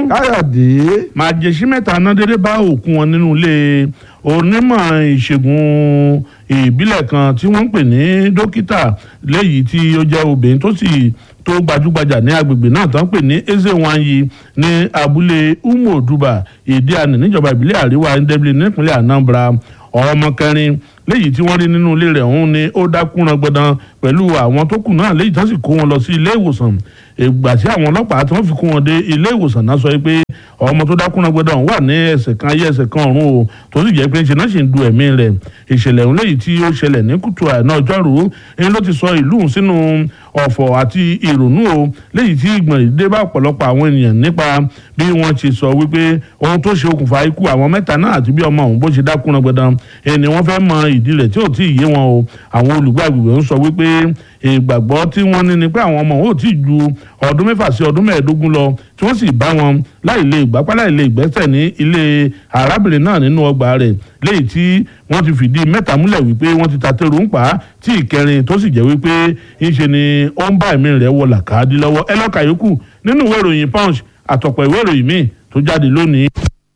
káyọ̀dé màjèṣí mẹ́ta ná dédé bá òkú wọn nínú ilé onímọ̀ ìṣègùn ìbílẹ̀ kan tí wọ́n ń pè ní dókítà léyìí tí ó jẹ́ obìnrin tó sì tó gbajúgbajà ní agbègbè náà tó ń pè ní ezewanyi ní abúlé umoduba ìdíàní níjọba ìbílẹ̀ àríwá ndébìlì nípínlẹ̀ anambra ọmọ kẹrin léyìí tí wọ́n rí nínú ilé rẹ̀ ọ̀hún ni ó dákúnran gbọdán pẹ̀lú àwọn tó kù náà léyìí tó sì kó wọn lọ sí ilé ìwòsàn ìgbà tí àwọn ọlọ́pàá tí wọ́n fi kó wọn dé ilé ìwòsàn náà sọ pé ọmọ tó dákúnran gbọdán wà ní ẹsẹ̀ kan ayé ẹsẹ̀ kan ọ̀run o tó sì jẹ́ pé ṣe náà sì ń du ẹ̀mí rẹ̀ ìṣẹ̀lẹ̀ ọ̀hún léyìí tí ó ṣẹlẹ̀ ní kùtù àná ọjọ́rú ẹni ló ti sọ ìlú sínú ọ̀fọ̀ àti ìrònú o léyìí tí ìgbọ̀n dé bá ọ̀pọ̀lọpọ̀ àwọn ènìyàn nípa bí wọ́n ti sọ wípé ohun tó ṣe okùnfà ikú àwọn mẹ́ta náà àti bí ọmọ òun bó ṣe dákúnran gbọdán ẹni wọ́n fẹ́ mọ ìdí rẹ̀ tí ò tí ì yé wọn o àwọn olùgbé àgbègbè ń sọ wípé ìgbàgbọ́ tí wọ́n ní ni pé àwọn ọmọ wọn ò tí ì ju ọdún mẹ́fà sí ọdún mẹ́ẹ̀ẹ́dógún lọ tí wọ́n sì bá wọn láì lè gbápá láì lè gbẹ́sẹ̀ ní ilé arábìnrin náà nínú ọgbà rẹ̀ léyìí tí wọ́n ti fìdí mẹ́ta múlẹ̀ wípé wọ́n ti ta tẹ́rù ń pa á tí ìkẹrin tó sì jẹ́ wípé ńṣe ni ó ń bá ẹ̀mí rẹ̀ wọ làkàdí lọ́wọ́ ẹ lọ́ka yòókù nínú ìwé ìròyìn punch àtọ̀pọ̀ ìwé ìròyìn míì tó jáde lónìí.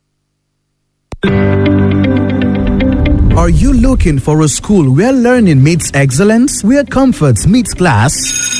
Are you looking for a school where learning meets excellence, where comfort meets class?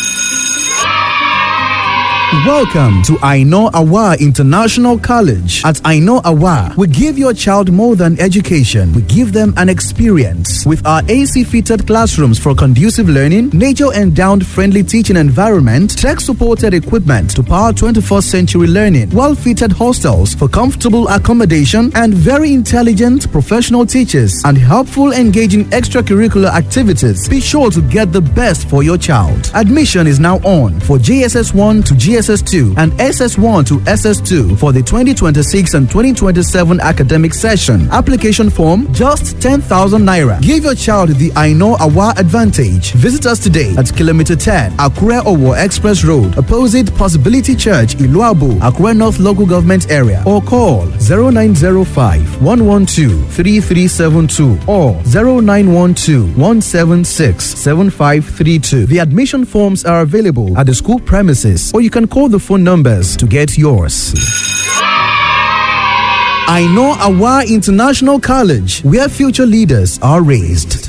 Welcome to Aino Awa International College. At Aino Awa, we give your child more than education. We give them an experience. With our AC fitted classrooms for conducive learning, nature endowed friendly teaching environment, tech supported equipment to power 21st century learning, well fitted hostels for comfortable accommodation, and very intelligent professional teachers and helpful engaging extracurricular activities. Be sure to get the best for your child. Admission is now on for JSS 1 to GSS 2 and SS1 to SS2 for the 2026 and 2027 academic session. Application form just 10,000 naira. Give your child the I know Awa advantage. Visit us today at kilometer 10 Akure Owo Express Road, opposite Possibility Church, Iluabu, Akure North Local Government Area, or call 0905 112 3372 or 0912 176 7532. The admission forms are available at the school premises, or you can call the phone numbers to get yours. I know Awa International College, where future leaders are raised.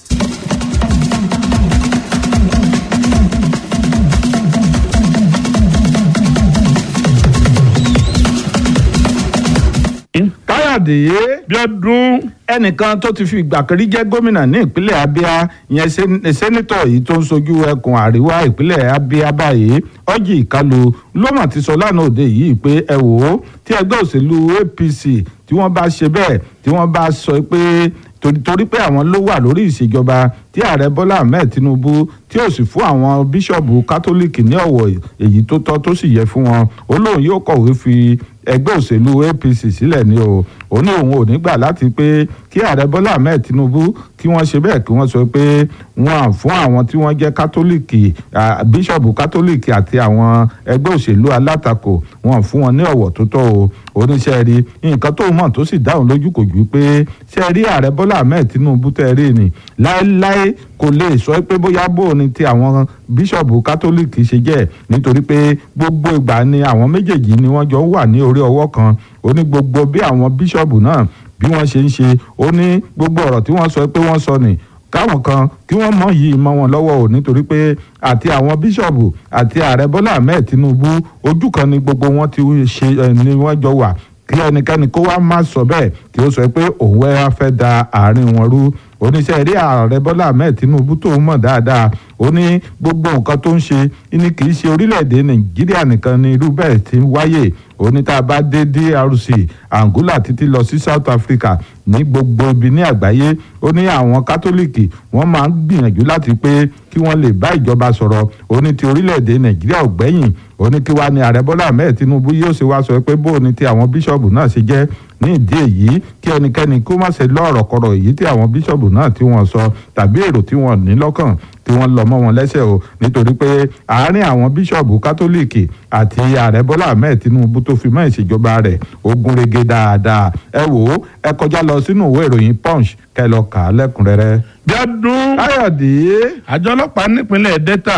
káyọ̀dé bí ọdún ẹnìkan tó ti fi ìgbà kan rí jẹ́ gómìnà ní ìpínlẹ̀ abia ìyẹn sẹ́n- sẹ́nitọ̀ yìí tó ń sojú ẹkùn àríwá ìpínlẹ̀ abia báyìí ọjì ìkálu ló mà ti sọ lánàá òde yìí pé ẹ wò ó tí ẹgbẹ́ òṣèlú apc tí wọ́n bá ṣe bẹ́ẹ̀ tí wọ́n bá sọ pé torí torí pé àwọn ló wà lórí ìṣèjọba tí ààrẹ bọ́lá ahmed tinubu tí ó sì fún àwọn bíṣọ̀bù kátólíìkì ní ọ̀wọ̀ èyí tó tọ́ tó sì yẹ fún wọn ó lóun yóò kọ̀wé fi ẹgbẹ́ òṣèlú apc sílẹ̀ ni o ó ní òun ò ní gbà láti pé kí ààrẹ bọ́lá ahmed tinubu kí wọ́n ṣe bẹ́ẹ̀ kí wọ́n sọ pé wọ́n à fún àwọn tí wọ́n jẹ́ kátólíìkì à, bíṣọ̀bù kátólíìkì àti àwọn ẹgbẹ́ òṣèlú alátakò wọ́n à fún wọn ní ọ̀wọ̀ tó tọ́ o oníṣẹ́ rí nǹkan tó mọ̀ tó sì dáhùn lójú kò ju pé ṣe rí ààrẹ bọ́lá ahmed tinubu tẹ́ rí ni láéláé kò lè sọ pé bóyá bóun ni ti àwọn bíṣọ̀bù kátólíìkì ṣe jẹ́ nítorí pé gbogbo ìgbà ni àwọn méjèèjì ni wọ́n jọ wà ní orí ọwọ́ kan ó ní gbogbo bí àwọn bíṣọ̀bù náà bí wọ́n ṣe ń ṣe ó ní gbogbo ọ̀rọ̀ tí wọ́n sọ pé wọ́n sọ nì káwọn kan kí wọ́n mọ̀ yìí mọ́ wọn lọ́wọ́ o nítorí pé àti àwọn bíṣọ̀bù àti ààrẹ bọ́lá ahmed tinubu ojú kan ni gbogbo wọn ti ṣe eh, ni wọ́n jọ wà kí ẹnikẹ́ni kó wá má sọ bẹ́ẹ̀ kí ó sọ pé òun wẹ́ fẹ́ da àárín wọn rú oníṣẹ́ rí ààrẹ bọ́lá ahmed tinubu tó mọ̀ dáadáa ó ní gbogbo nǹkan tó ń ṣe ní kì í ṣe orílẹ̀-èdè nàìjíríà nìkan ni irú bẹ́ẹ̀ ti ń wáyè ó ní tá a bá dé drc angola títí lọ sí south africa ní gbogbo ibi ní àgbáyé ó ní àwọn kátólíìkì wọ́n máa ń gbìyànjú láti pé kí wọ́n lè bá ìjọba sọ̀rọ̀ ó ní ti orílẹ̀-èdè nàìjíríà ò gbẹ́yìn ó ní kí wá ní ààrẹ bọ́lá ahmed tinubu yóò ṣe wá sọ pé bó o ní ti àwọn bíṣọ̀bù náà ṣe jẹ́ ní ìdí èyí kí ẹnikẹ́ni kó má ṣe lọ́ọ̀rọ̀ kọ̀rọ̀ èyí tí àwọn bíṣọ̀bù náà tí wọ́n sọ tàbí èrò tí wọ́n ní lọ́kàn tí wọ́n lọ mọ́ wọn lẹ́sẹ̀ o nítorí pé àárín àwọn bíṣọ̀bù kátólíìkì àti ààrẹ bọ́lá ahmed tinubu tó fi mọ́ ìṣèjọba rẹ̀ ogun rege dáadáa ẹ wò ó ẹ kọjá lọ sínú ìwé ìròyìn punch kẹ́ lọ kà á lẹ́kùnrẹ́rẹ́. bí ọdún káyọ̀dé àjọ ọlọ́pàá nípínlẹ̀ delta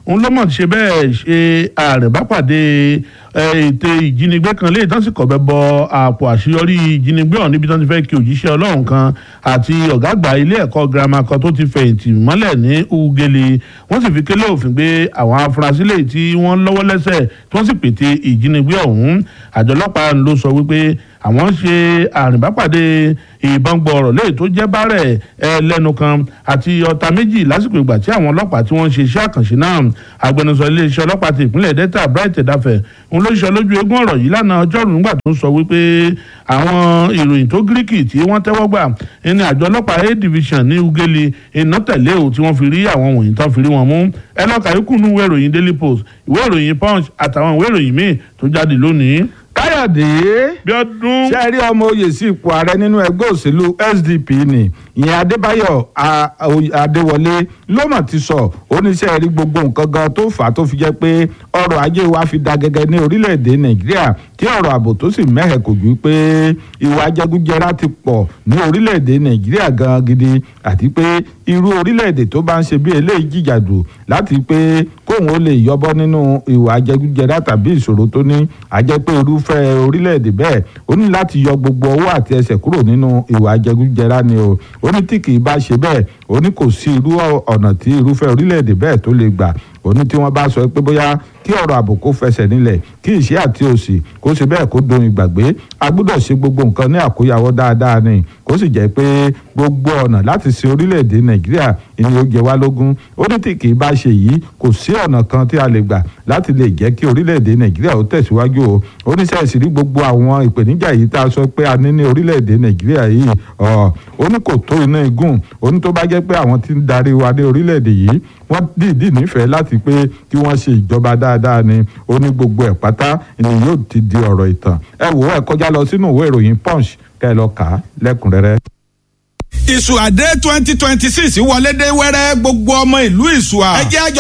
òun ló mọ̀ ṣe bẹ́ẹ̀ ṣe àrèbápàdé ètò ìjínigbé kan léyìí tán sì kọ̀ bẹ́ bọ àpò àṣeyọrí ìjínigbé ọ̀hún níbi tán ti fẹ́ kí òjíṣẹ́ ọlọ́run kan àti ọ̀gá àgbà ilé ẹ̀kọ́ girama kan tó ti fẹ̀yìntì mọ́lẹ̀ ní ugele wọ́n sì fi kélé òfin gbé àwọn afurasí lèyí tí wọ́n lọ́wọ́ lẹ́sẹ̀ tí wọ́n sì pète ìjínigbé ọ̀hún àjọ ọlọ́pàá ló sọ wípé àwọn ṣe àrìnbápàdé ìbọn gbọ̀ọ̀rọ̀ léyìí tó jẹ́ bárẹ̀ ẹlẹ́nu kan àti ọta méjì lásìkò ìgbà tí àwọn ọlọ́pàá tí wọ́n ṣe iṣẹ́ àkànṣe náà agbẹnusọ iléeṣẹ́ ọlọ́pàá ti ìpínlẹ̀ delta bright edafẹ́ òun ló ṣe lójú eégún ọ̀rọ̀ yìí lánàá ọjọ́rùú nígbà tó ń sọ wípé àwọn ìròyìn tó gíríkì tí wọ́n tẹ́wọ́ gbà ní àjọ ọlọ́pàá a division ní ugele iná tẹ̀lé o tí wọ́n fi rí àwọn wọ̀nyí tán fi rí wọn mú ẹ lọ́ka ikú nú ìwé ìròyìn daily post ìwé ìròyìn punch àtàwọn ìwé ìròyìn míì tó jáde lónìí. káyọ̀dé bí ọdún. ṣe rí ọmọ oyè sí ipò ààrẹ nínú ẹgbẹ́ òṣèlú sdp ni ìyẹn adébáyọ̀ adéwọlé ló mọ̀ ti sọ oníṣẹ́ rí gbogbo nǹkan gan tó fà á tó fi jẹ́ pé ọrọ̀ ajé wa fi da gẹ́gẹ́ ní orílẹ̀-èdè nàìjíríà tí ọ̀rọ̀ ààbò tó sì mẹ́hẹ̀ kò ju pé ìwà jẹgújẹrá ti pọ̀ ní orílẹ̀-èdè nàìjíríà gan gidi àti pé irú orílẹ̀-èdè tó bá ń ṣe bí eléyìí jìjàdù láti pé kóun ó lè yọbọ́ nínú ìwà jẹgújẹrá tàbí ìṣòro tó ní àjẹ́ pé irúfẹ́ orílẹ̀-èdè bẹ́ẹ̀ ó ní láti yọ gbogbo ọwọ́ àti ẹsẹ̀ kúrò nínú ìwà jẹgújẹrá ni o ó ní tí kì í bá ṣe bẹ́ẹ̀ ó ní kò sí irú ọ̀nà tí irúfẹ́ orílẹ̀-èdè bẹ́ẹ̀ tó lè gbà ó ní tí wọ́n bá sọ pé bóyá kí ọ̀rọ̀ ààbò kó fẹsẹ̀ nílẹ̀ kí ìṣẹ́ àti òṣì kó ṣe bẹ́ẹ̀ kó dohun ìgbàgbé a gbọ́dọ̀ ṣe gbogbo nǹkan ní àkóyawọ́ dáadáa ni kó sì jẹ́ pé gbogbo ọ̀nà láti ṣe orílẹ̀-èdè nàìjíríà ni ó jẹ wá lógún ó ní tí kì í bá ṣe yìí kò sí ọ̀nà kan tí a lè gbà láti lè jẹ́ kí orílẹ̀-èdè nàìjíríà ó tẹ̀síwájú o ó ní sẹ́ẹ̀sì rí gbogbo àwọn ìpèníjà yìí tá a sọ pé a ní ní orílẹ̀-èdè nàìjíríà yìí ó ní kò tó iná igun ó ní tó bá jẹ́ pé àwọn tí ń darí wa ní orílẹ̀-èdè yìí wọ́n dìídì nífẹ̀ẹ́ láti pé kí wọ́n ṣe ìjọba dáadáa ni ó ní gbogbo ẹ̀ pátá ni yóò ti di ọ̀rọ̀ ìtàn ẹ wò ó ẹ kọjá lọ sínú ìwé ìròyìn punch kẹ́ ẹ lọ kà á lẹ́kùnrẹ́rẹ́ ìṣùàdé twenty twenty six wọlé dé wẹ́rẹ́ gbogbo ọmọ ìlú ìṣùà. ẹ jẹ́ àjọ